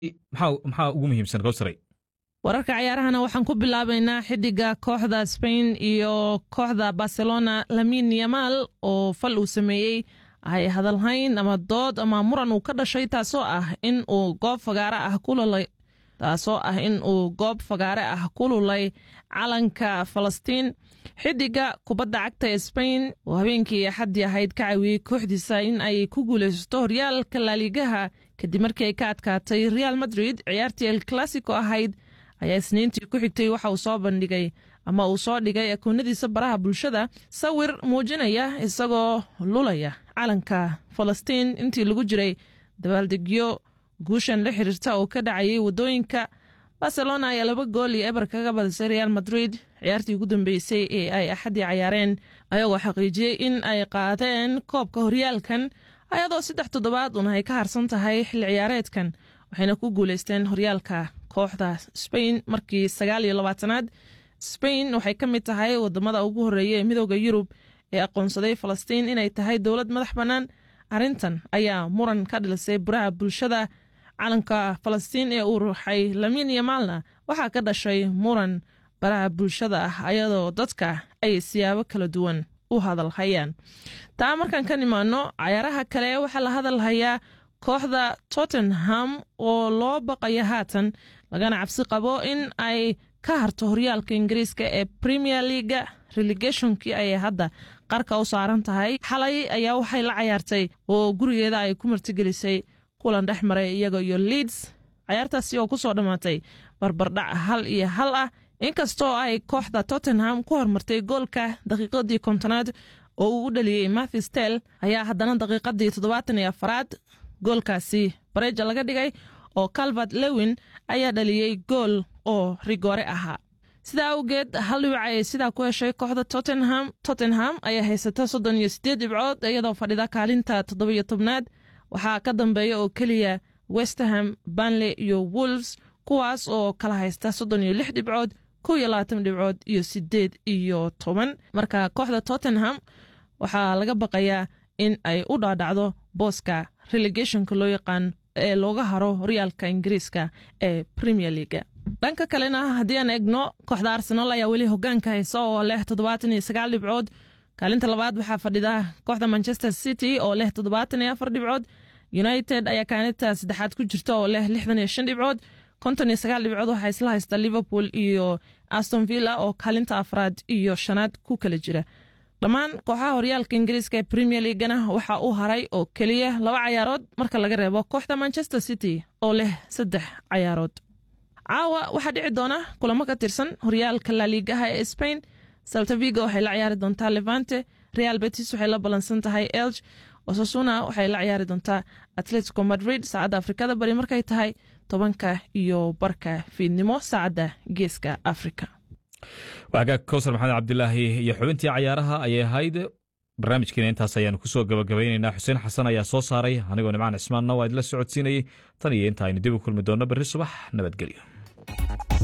maxaa ugu muhiimsan gowsaray wararka cayaarahana waxaan ku bilaabaynaa xidiga kooxda spain iyo kooxda barcelona lamin yamal oo fal uu sameeyey ay hadalhayn ama dood ama muran uu ka dhashay taasoo ah in uu goob fagaare ah kululay taasoo ah in uu goob fagaare ah ku lulay calanka falastiin xidiga kubadda cagta ee spain oo habeenkii axaddii ahayd ka caawiyey kooxdiisa in ay ku guulaysato horyaalka laaligaha kadib markii ay ka adkaatay real madrid ciyaartii el classico ahayd ayaa isniintii ku xigtay waxa uu soo bandhigay ama uu soo dhigay akoonadiisa baraha bulshada sawir muujinaya isagoo lulaya calanka falastiin intii lagu jiray dabaaldegyo guushan la xiriirta oo ka dhacayay waddooyinka barcelona ayaa laba gool iyo eber kaga badisay real madrid ciyaartii ugu dambeysay ee ay axaddii cayaareen ayagoo xaqiijiyey in ay qaadeen koobka horyaalkan ayadoo saddex toddobaad una ay ka harsan tahay xilli ciyaareedkan waxayna ku guuleysteen horyaalka kooxda spain markii sagaal iyo labaatanaad spain waxay ka mid tahay wadamada ugu horreeya ee midooda yurub ee aqoonsaday falastiin inay tahay dowlad madax bannaan arrintan ayaa muran ka dhilisay buraha bulshada calanka falastiin ee uu ruuxay lamin yamaalna waxaa ka dhashay muran baraha bulshada ah ayadoo dadka ay siyaabo kala duwan u hadalhayaan taa markaan ka nimaano cayaaraha kale waxaa la hadalhayaa kooxda tottenham oo loo baqaya haatan lagana cabsi qabo in ay ka harto horyaalka ingiriiska ee premier leaga relegationkii ayay hadda qarka u saaran tahay xalay ayaa waxay la cayaartay oo gurigeeda ay ku martigelisay kulan dhex maray iyaga iyo leeds cayaartaasi oo kusoo dhammaatay barbardhac hal iyo hal ah inkastoo ay kooxda tottenham ku hormartay goolka daqiiqadii kontonaad oo uu u dhaliyey mathistel ayaa haddana daqiiqadii toddobaatan iyo afaraad goolkaasi bareja laga dhigay oo calvert lewin ayaa dhaliyey gool oo rigoore ahaa sidaa awgeed hal dhibic ayay sidaa ku heshay kooxda tottenham tottenham ayaa haysata soddon iyo siddeed dhibcood iyadoo fadhida kaalinta toddobiyo tobnaad waxaa ka dambeeya oo keliya westerham banley iyo wolves kuwaas oo kala haysta soddon iyo lix dhibcood kow iyo labaatan dhibcood iyo siddeed iyo toban marka kooxda tottenham waxaa laga baqayaa in ay u dhaadhacdo booska relegationka loo yaqaan ee looga haro horyaalka ingiriiska ee premier leaga dhanka kalena haddii aan egno kooxda arsenal ayaa weli hogaanka haysa oo leh toddobaatan iyo sagaal dhibcood kaalinta labaad waxaa fadhida kooxda manchester city oo leh toddobaatan iyo afar dhibcood united ayaa kaalinta saddexaad ku jirta oo leh lixdan iyo shan dhibcood konton iyo sagaal dhibcood waxaa isla haysta liverpool iyo aston villa oo kaalinta afraad iyo shanaad ku kala jira dhammaan kooxaha horyaalka ingiriiska ee premier leagana waxaa u haray oo keliya laba cayaarood marka laga reebo kooxda manchester city oo leh saddex cayaarood caawa waxaa dhici doona kulamo ka tirsan horyaalka laaliigaha ee spain saltaviga waxay la ciyaari doontaa levante real betis waxay la ballansan tahay elg osasuna waxay la ciyaari doontaa atletico madrid saacadda afrikada bari markay tahay tobanka iyo barka fiidnimo saacadda geeska afrika wagaag kowsar maxamed cabdilaahi iyo xubintii cayaaraha ayay ahayd barnaamijkiina intaas ayaanu kusoo gabagabaynaynaa xuseen xasan ayaa soo saaray anigoo nimcaan cismaanna waa idila socodsiinayey tan iyo inta aynu dib u kulmi doonno berri subax nabadgelyo